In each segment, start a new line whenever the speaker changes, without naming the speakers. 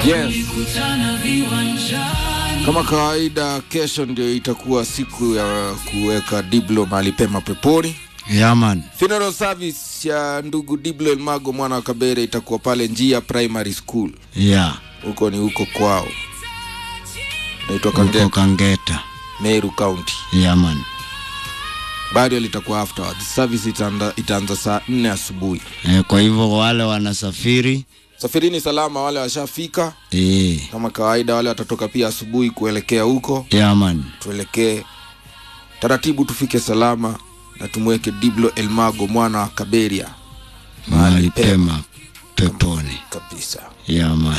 Yes. Kama kawaida, kesho ndio itakuwa siku ya kuweka Diblo mahali pema peponi.
Yaman.
Funeral service ya ndugu Diblo Elmago mwana wa Kabere itakuwa pale Njia Primary School,
Yeah.
huko ni huko kwao, naitwa
Uko
Kangeta,
Kangeta.
Meru County.
Yaman.
Burial litakuwa afterwards. Service itaanza, itaanza saa nne asubuhi.
E, kwa hivyo wale wanasafiri
Safirini salama, wale washafika
e,
kama kawaida, wale watatoka pia asubuhi kuelekea huko
Yaman.
tuelekee taratibu, tufike salama na tumweke Diblo Elmago mwana wa Kaberia
Mahali pema peponi.
kabisa.
Yaman.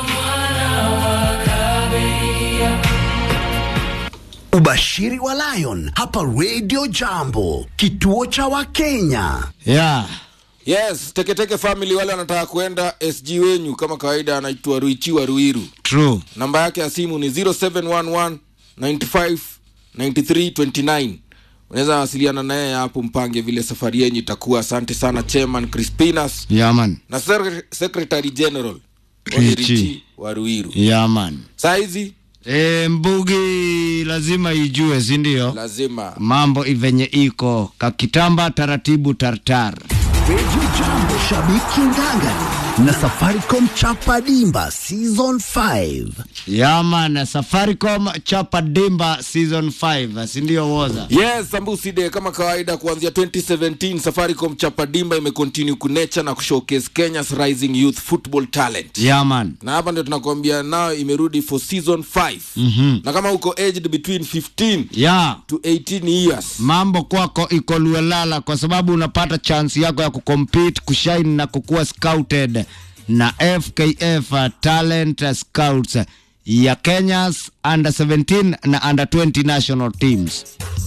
Ubashiri wa Lion hapa Radio Jambo, kituo cha Wakenya.
Yeah.
Yes, Teketeke family wale wanataka kuenda SG wenyu kama kawaida, anaitwa Ruichiwa Ruiru.
True.
Namba yake ya simu ni 0711 95 93 29. Unaweza wasiliana naye hapo, mpange vile safari yenyu itakuwa. Asante sana Chairman Crispinas
Yaman.
na Secre- Secretary General
Richi.
Richi wa Ruiru.
Yaman.
Saa hizi
E, Mbugi lazima ijue, si ndio?
lazima
Mambo ivenye iko kakitamba taratibu tartar.
Radio Jambo, shabiki ngangari na Safaricom chapa dimba season 5.
Yaman, Safaricom chapa dimba season 5, si ndio woza?
Yes, Sambusi Day kama kawaida kuanzia 2017 Safaricom Chapa Dimba imecontinue kunecha na kushowcase Kenya's rising youth football talent.
Yaman.
Na hapa ndio tunakwambia nao imerudi for season 5. Mm-hmm. Na kama uko aged between 15
Ya.
to 18 years.
mambo kwako iko luelala kwa sababu unapata chance yako ya kucompete kushine na kukuwa scouted na fkf uh, talent uh, scouts ya kenyas under 17 na under 20 national teams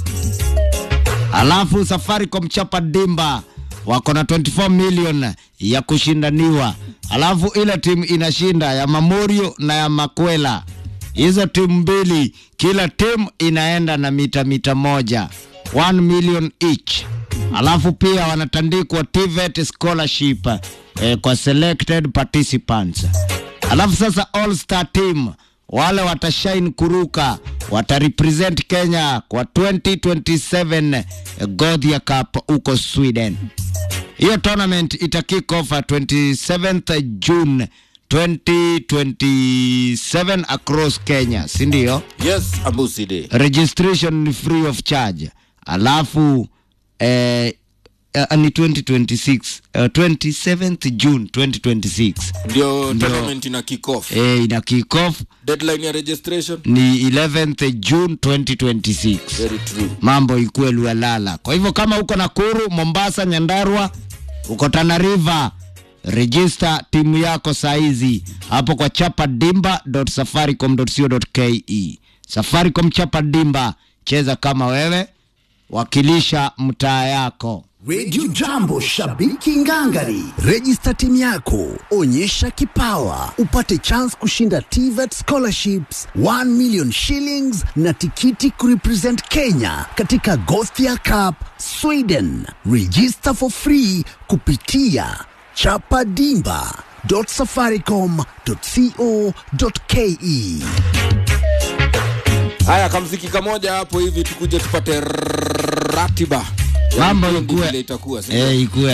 alafu safaricom chapa dimba wako na 24 million ya kushindaniwa alafu ile timu inashinda ya mamorio na ya makwela hizo timu mbili kila timu inaenda na mita mita moja 1 million each alafu pia wanatandikwa TVET scholarship eh, kwa selected participants alafu sasa all star team wale watashine kuruka watarepresent kenya kwa 2027 Gothia Cup huko Sweden. Hiyo tournament ita kick off at 27th June 2027 across Kenya, si ndio?
Yes, Ambusi Day.
Registration ni free of charge. Alafu eh, uh, ni 2026 uh, 27th June 2026
Ndio tournament ina kick off.
eh, ina kick off
Deadline ya registration
ni 11th June 2026
very true.
mambo ikuwe lualala. Kwa hivyo kama uko Nakuru, Mombasa, Nyandarua, uko Tana River, register timu yako saizi hapo kwa chapadimba.safaricom.co.ke. Safaricom chapa dimba, cheza kama wewe, wakilisha mtaa yako.
Radio Jambo, shabiki ngangari. Register timu yako, onyesha kipawa, upate chance kushinda TVET scholarships 1 million shillings na tikiti kurepresent Kenya katika Gothia Cup Sweden. Register for free kupitia chapadimba.safaricom.co.ke.
Haya, kamziki kamoja hapo hivi tukuje tupate ratiba ya
Mambo
vipindi
ikuwe
vile itakuwa si ndio?
eh, ikuwe